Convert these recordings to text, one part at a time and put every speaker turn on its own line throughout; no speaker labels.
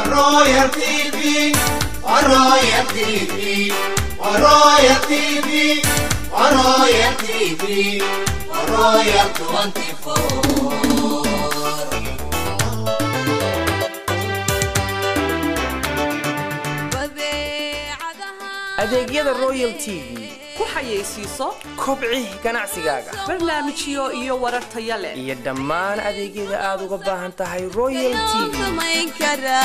Royal TV, Royal TV, Royal TV, Royal TV, Royal 24.
adeegyada royal t v
ku xayeysiiso
kobci ganacsigaaga
barnaamijyo iyo warar taya leh
iyo dhammaan adeegyada aad uga baahan tahay royal t v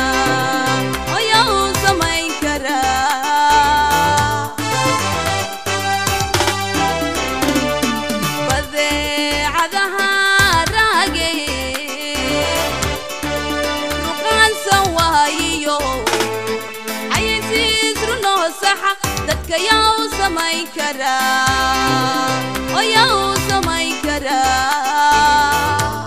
dadka yaa u samayn karaa oo yaa u samayn karaa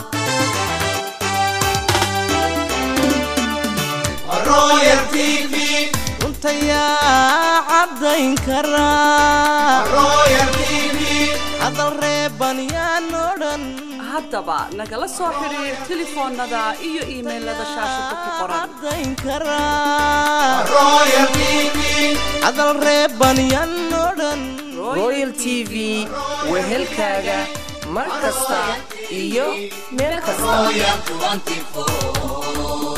Royal TV,
runtayaa caddayn karaa
Royal TV,
hadal reeban yaan odhan
haddaba nagala soo xidhiir telefoonnada iyo iimaylada shaashada ku qoran
caddayn karaa
Royal TV,
hadal reeban yaan odhan
royal t v wehelkaaga mar kasta iyo meel kasta
Royal 24.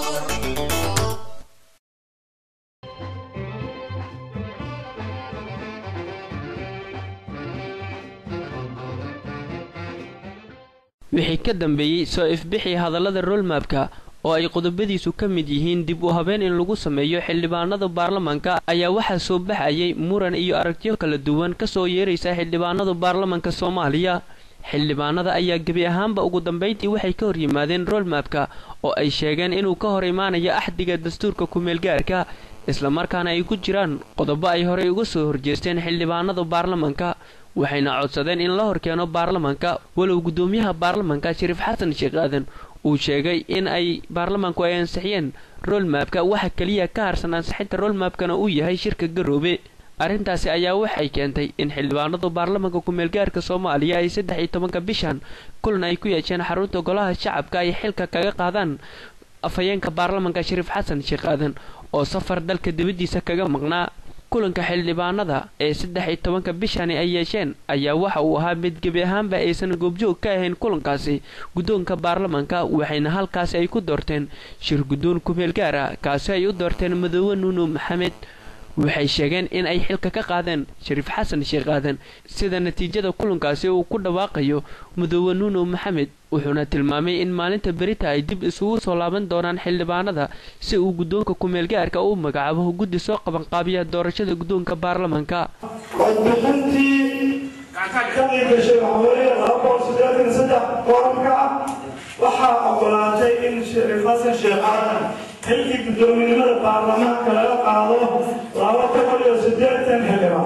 wixii ka dambeeyey soo ifbixii hadallada rolmabka oo ay qodobadiisu ka mid yihiin dib u habeen in lagu sameeyo xildhibaanada baarlamanka ayaa waxaa soo baxayay muran iyo aragtiyo kala duwan kasoo yeeraysa xildhibaanada baarlamanka soomaaliya xildhibaanada ayaa gebi ahaanba ugu dambayntii waxay ka hor yimaadeen rolmabka oo ay sheegeen inuu ka hor imaanayo axdiga dastuurka ku-meelgaarka islamarkaana ay ku jiraan qodobo ay horey uga soo horjeesteen xildhibaanada baarlamanka waxayna codsadeen in la horkeeno baarlamanka walow guddoomiyaha baarlamanka shariif xasan sheekh aadan uu sheegay in ay baarlamanku ay ansixiyeen rolmabka waxa keliya ka harsan ansixinta rolmabkana uu yahay shirka garoobe arrintaasi ayaa waxay keentay in xildhibaanadu baarlamanka ku-meelgaarka soomaaliya ay saddex iyo tobanka bishan kulan ay ku yeesheen xarunta golaha shacabka ay xilka kaga qaadaan afhayeenka baarlamanka shariif xasan sheekh aadan oo safar dalka dibaddiisa kaga maqnaa kulanka xildhibaanada ee saddex iyo tobanka bishani ay yeesheen ayaa waxa uu ahaa mid gebi ahaanba aysan goobjoog ka ahayn kulankaasi guddoonka baarlamanka waxayna halkaasi ay ku doorteen shir guddoon ku-meel gaar ah kaasi ay u doorteen madoobe nuuno maxamed waxay sheegeen in ay xilka ka qaadeen shariif xasan sheekh aadan sida natiijada kulankaasi uu ku dhawaaqayo madoobe nuuno maxamed wuxuuna tilmaamay in maalinta berita ay dib isugu soo laaban doonaan xildhibaanada si uu guddoonka ku-meelgaarka u magacaabo guddi soo qabanqaabiya doorashada guddoonka baarlamanka
codbixintii ka gashay waxaweye laba boqol siddeetan iyo saddex kooranka ah waxaa ogolaatay in shariif xasan sheekh aadan xilkii guddoominimada baarlamaanka laga qaado laba boqol iyo siddeetan xildhibaan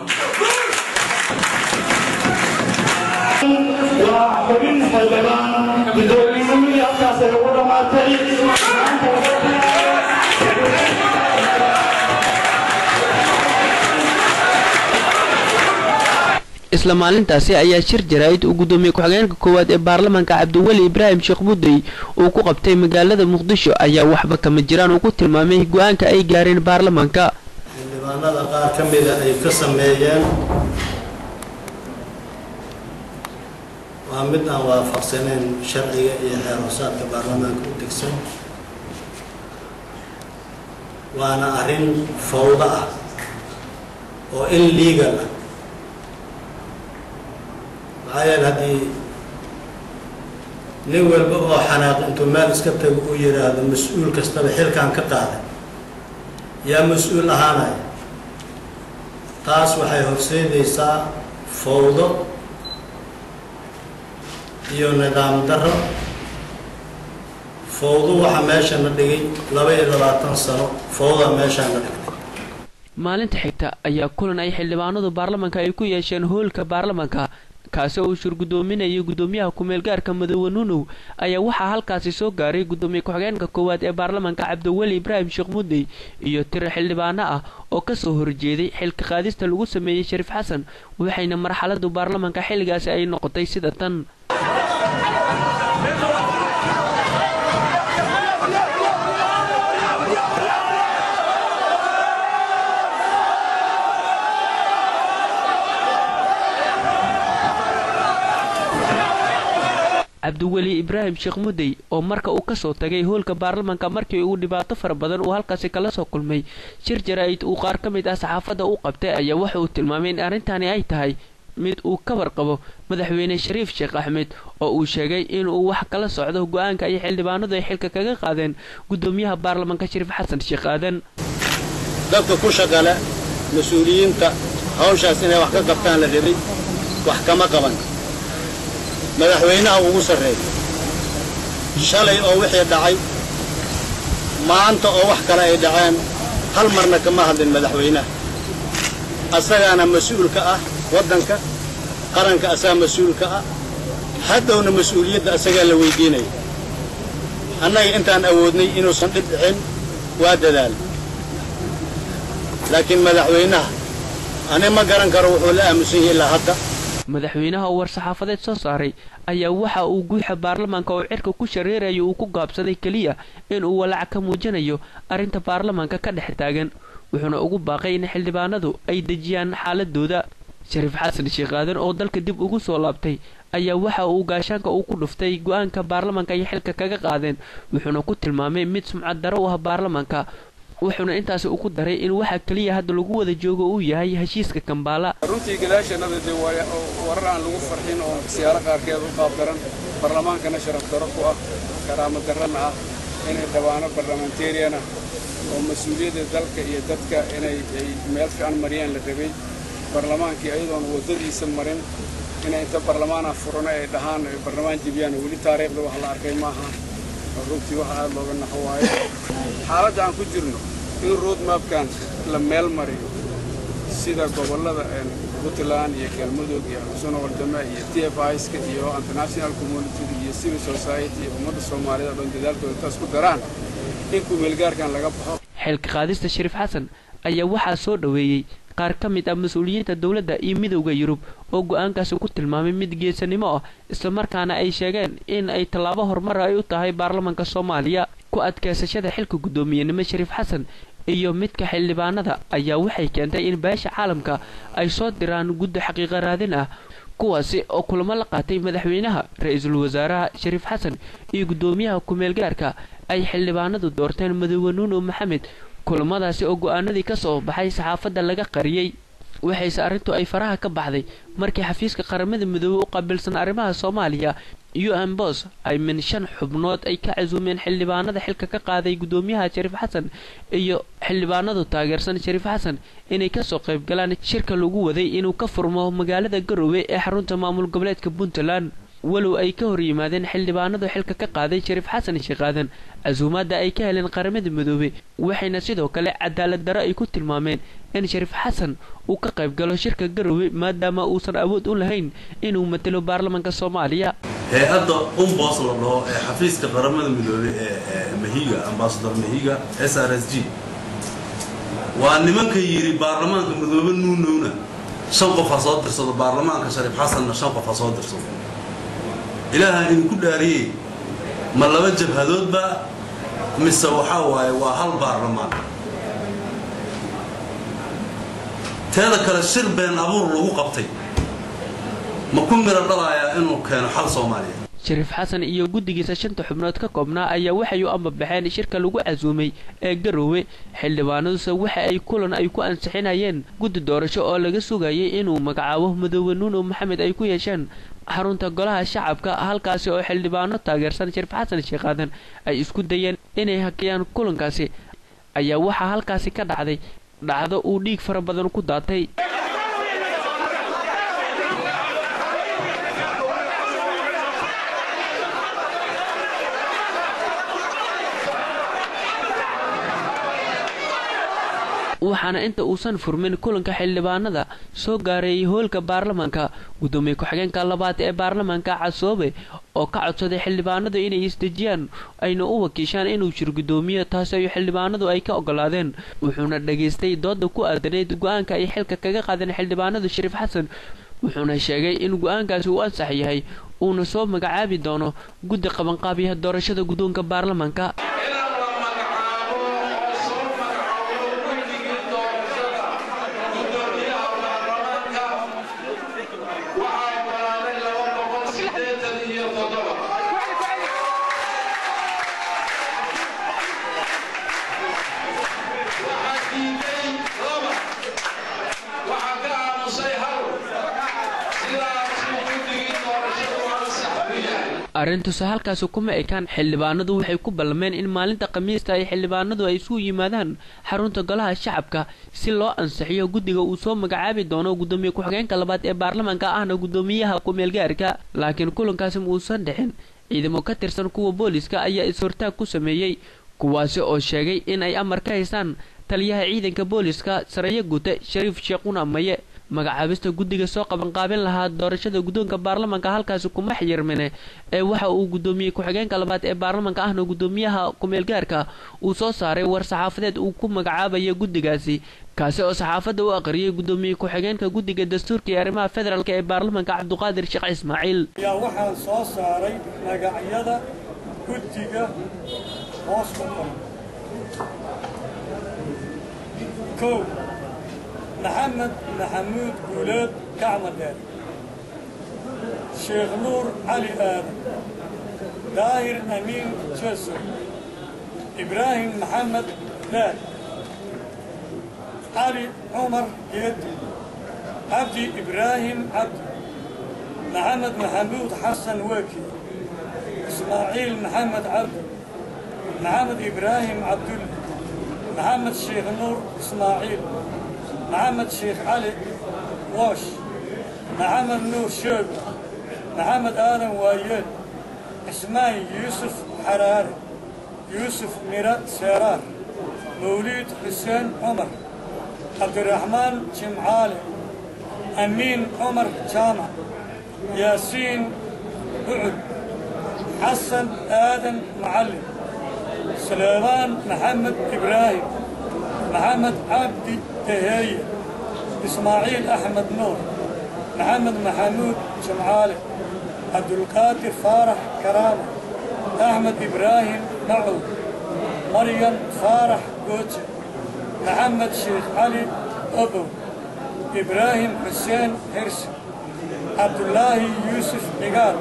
waa xubin xildhibaan guddoominimadi halkaas ay ugu dhammaatay
isla maalintaasi ayaa shir jaraa'id uu guddoomiye ku-xigeenka koowaad ee baarlamanka cabdiweli ibraahim sheekh buddey uu ku qabtay magaalada muqdisho ayaa waxba kama jiraan uu ku tilmaamay go-aanka ay gaareen baarlamanka
xildhibaanada qaar ka mida ay ka sameeyeen waa mid aan waafaqsanayn sharciga iyo xeer hoosaadka baarlamaanka u degsan waana arrin fawdo ah oo in legal ah maxaa yeele haddii nin walba oo xanaaq intuu meel iska tago uu yidhaahdo mas-uul kastaba xilkaan ka qaaday yaa mas-uul ahaanaya taas waxay horseedaysaa fawdo iyo nidaam darro fawdo waxaa meesha na dhigay laba iyo labaatan sano fawda meeshaa na dhigtay
maalinta xigta ayaa kulan ay xildhibaanadu baarlamanka ay ku yeesheen hoolka baarlamanka kaasi oo uu shir guddoominayay guddoomiyaha ku-meelgaarka madoobe nuunow ayaa waxaa halkaasi soo gaaray guddoomiye ku-xigeenka koowaad ee baarlamanka cabdiweli ibraahim sheekh muddey iyo tiro xildhibaano ah oo kasoo horjeeday xilka qaadista lagu sameeyey shariif xasan waxayna marxaladu baarlamanka xilligaasi ay noqotay sida tan cabdiweli ibraahim sheekh mudey oo marka uu kasoo tagay hoolka baarlamanka markii uu dhibaato fara badan uu halkaasi kala soo kulmay shir jaraa'id uu qaar ka mid ah saxaafadda u qabtay ayaa waxa uu tilmaamay in arrintani ay tahay mid uu ka warqabo madaxweyne shariif sheekh axmed oo uu sheegay inuu wax kala socdo go-aanka ay xildhibaanadu ay xilka kaga qaadeen guddoomiyaha baarlamanka shariif xasan sheekh aadan
dadka ku shaqale mas-uuliyiinta hawshaas inay wax ka qabtaan la rabay wax kama qaban madaxweynaha ugu sarreeya shalay oo wixii dhacay maanta oo wax kale ay dhaceen hal marna kama hadlin madaxweynaha asagaana mas-uulka ah waddanka qaranka asagaa mas-uulka ah haddowna mas-uuliyadda asagaa la weydiinaya annaga intaan awoodnay inuusan dhib dhicin waa dadaal laakiin madaxweynaha ani ma garan karo wuxuu la aamusan yahay ilaa hadda
madaxweynaha oo war-saxaafadeed soo saaray ayaa waxa uu guuxa baarlamaanka oo cirka ku shareerayo uu ku gaabsaday keliya inuu walaac ka muujinayo arrinta baarlamaanka ka dhex taagan wuxuuna ugu baaqay in xildhibaanadu ay dejiyaan xaaladooda shariif xasan sheekh aadan oo dalka dib ugu soo laabtay ayaa waxa uu gaashaanka uu ku dhuftay go-aanka baarlamaanka ay xilka kaga qaadeen wuxuuna ku tilmaamay mid sumcad daro u ah baarlamaanka wuxuuna intaasi ugu daray in waxa keliya hadda lagu wada joogo uu yahay heshiiska kambaala
runtii gadaashannada dee warar aan lagu farxin oo siyaaro qaarkeed u qaabdaran baarlamaankana sharaf daro ku ah karaamo darrana ah inay dhawaano barlamanterian ah oo mas-uuliyadda dalka iyo dadka inay ay meel fiican mariyaan la rabay barlamaankii ayadoon waddadiisa marin inay inta barlamaanah furano ay dhahaan ay barlamaan jebiyaan weli taariikhda wax la arkay maaha runtii waxa aad looga naxo waayo xaaladda aan ku jirno in roadmapkan la meel mariyo sida gobollada puntland iyo galmudug iyo xusuna wardame iyo t f iska iyo international community iyo civil society iyo ummadda soomaaliyed oo dhan dadaalkooda intaas ku daraan in kumeelgaarkan laga baxo
xilka qaadista shariif xasan ayaa waxaa soo dhoweeyey qaar ka mid ah mas-uuliyiinta dowladda iyo midowda yurub oo go-aankaasi ku tilmaamay mid geesanimo ah islamarkaana ay sheegeen in ay tallaabo horumar ay u tahay baarlamanka soomaaliya ku adkaysashada xilka guddoomiyenimo shariif xasan iyo midka xildhibaanada ayaa waxay keentay in beesha caalamka ay soo diraan guddi xaqiiqa raadin ah kuwaasi oo kulamo la qaatay madaxweynaha ra-iisul wasaaraha shariif xasan iyo guddoomiyaha ku-meelgaarka ay xildhibaanadu doorteen madoobe nuuno maxamed kulamadaasi oo go-aanadii ka soo baxay saxaafadda laga qariyey waxayse arrintu ay faraha ka baxday markii xafiiska qaramada midoobe u qaabilsan arrimaha soomaaliya u n bos ay min shan xubnood ay ka casuumeen xildhibaanada xilka ka qaaday guddoomiyaha shariif xasan iyo xildhibaanadu taageersan shariif xasan inay kasoo qaybgalaan shirka lagu waday inuu ka furmo magaalada garowe ee xarunta maamul goboleedka puntland walow ay ka hor yimaadeen xildhibaanadu xilka ka qaaday shariif xasan sheekaadan casuumaadda ay ka heleen qaramada midoobe waxayna sidoo kale cadaalad daro ay ku tilmaameen in shariif xasan uu ka qayb galo shirka garowe maadaama uusan awood u lahayn inuu matalo baarlamanka soomaaliya
hay-adda umbos la dhaho ee xafiiska qaramada midoobe ee mahiga ambasador mahiga s r s g waa nimanka yidhi baarlamaanka midoobe nuunowna shan qof ha soo dirsado baarlamaanka shariif xasanna shan qof ha soo dirsado ilaaha idinku dhaariyey ma laba jabhadoodba mise waxaa waaye waa hal baarlamaan teeda kale shir been abuur lagu qabtay ma ku miro dhalayaa inuu keeno xal soomaaliya
shariif xasan iyo guddigiisa shanta xubnood ka koobnaa ayaa waxay u ambabaxeen shirka lagu casuumay ee garowe xildhibaanaduse waxa ay kulan ay ku ansixinayeen guddi doorasho oo laga sugayay inuu magacaabo madoobe nuuno maxamed ay ku yeesheen xarunta golaha shacabka halkaasi oo xildhibaano taageersan shariif xasan sheekaadan ay isku dayeen inay hakiyaan kulankaasi ayaa waxaa halkaasi ka dhacday dhacdo uu dhiig fara badan ku daatay waxaana inta uusan furmin kulanka xildhibaanada soo gaareeyay hoolka baarlamaanka guddoomiye ku-xigeenka labaad ee baarlamaanka casoobe oo ka codsaday xildhibaanadu inay isdejiyaan ayna u wakiishaan inuu jir guddoomiye taasi ay xildhibaanadu ay ka ogolaadeen wuxuuna dhageystay dooda ku aadaneyd go-aanka ay xilka kaga qaadeen xildhibaanadu shariif xasan wuxuuna sheegay in go-aankaasi uu ansax yahay uuna soo magacaabi doono guddi qabanqaabiya doorashada guddoonka baarlamaanka arrintuuse halkaasi kuma ekaan xildhibaanadu waxay ku ballameen in maalinta khamiista ay xildhibaanadu ay isugu yimaadaan xarunta golaha shacabka si loo ansixiyo guddiga uu soo magacaabi doono guddoomiye ku-xigeenka labaad ee baarlamaanka ahna guddoomiyaha ku-meelgaarka laakiin kulankaasi muusan dhixin ciidamo ka tirsan kuwa booliska ayaa is-hortaag ku sameeyey kuwaasi oo sheegay in ay amar ka haystaan taliyaha ciidanka booliska sareeyo gute shariif sheekhuna maye magacaabista guddiga soo qabanqaabin lahaa doorashada guddoonka baarlamaanka halkaasi kuma xiyirmine ee waxa uu guddoomiye ku-xigeenka labaad ee baarlamaanka ahna guddoomiyaha ku-meelgaarka uu soo saaray war saxaafadeed uu ku magacaabayo guddigaasi kaasi oo saxaafadda u aqriyay guddoomiye ku-xigeenka guddiga dastuurka iyo arrimaha federaalk ee baarlamaanka cabduqaadir sheekh ismaaciil
ayaa waxaan soo saaray magacyada guddiga hoos ku qoran kow maxamed maxamuud guuleed gacmadheer sheekh nuur cali aadan daahir amiin jeso ibraahim maxamed daad cali cumar geedi cabdi ibraahim cabdi maxamed maxamuud xasan weki ismaaciil maxamed cabdi maxamed ibraahim cabdulle maxamed sheekh nuur ismaaciil maxamed sheekh cali woosh maxamed nuur sheego maxamed aadan waayeel cismaan yuusuf xaraare yuusuf mira seeraar mawliid xuseen cumar cabdiraxmaan jimcaale amiin cumar jaamac yaasiin bucud xasan aadan macallin سليمان محمد إبراهيم محمد عبدي تهية إسماعيل أحمد نور محمد محمود جمعالي عبد القادر فارح كرامة أحمد إبراهيم معود مريم فارح قوتش محمد شيخ علي أبو إبراهيم حسين هرسي عبد الله يوسف نقار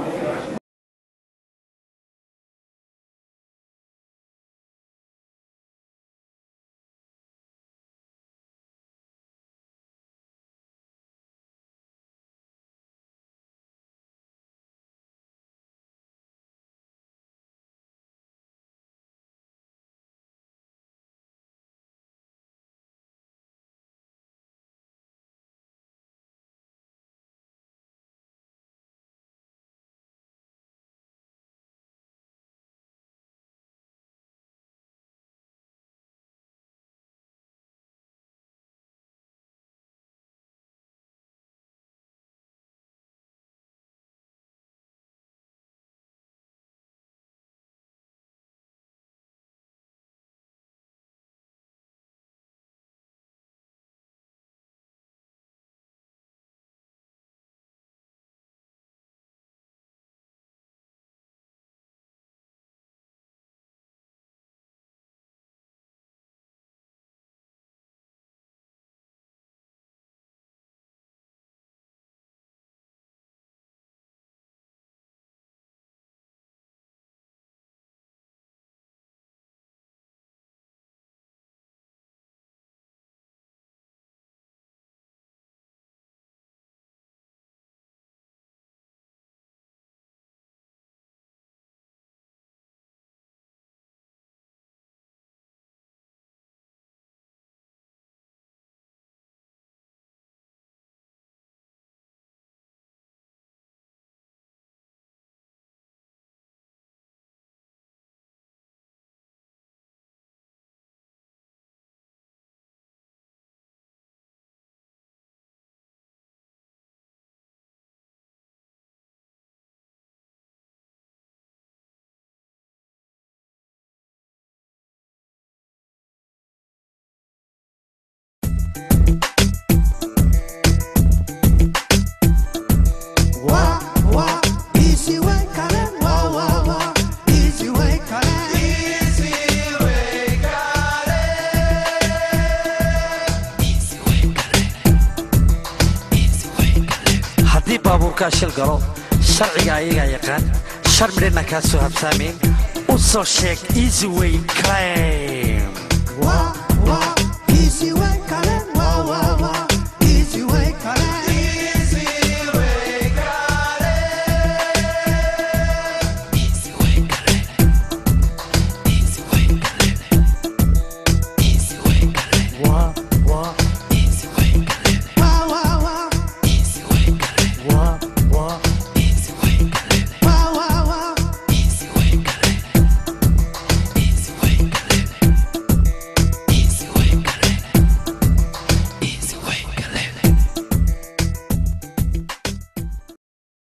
haddii baabuurkaa shil galo sharciga ayagaa yaqaan shar midhana kaa soo habsaamayn u soo sheeg easy way clay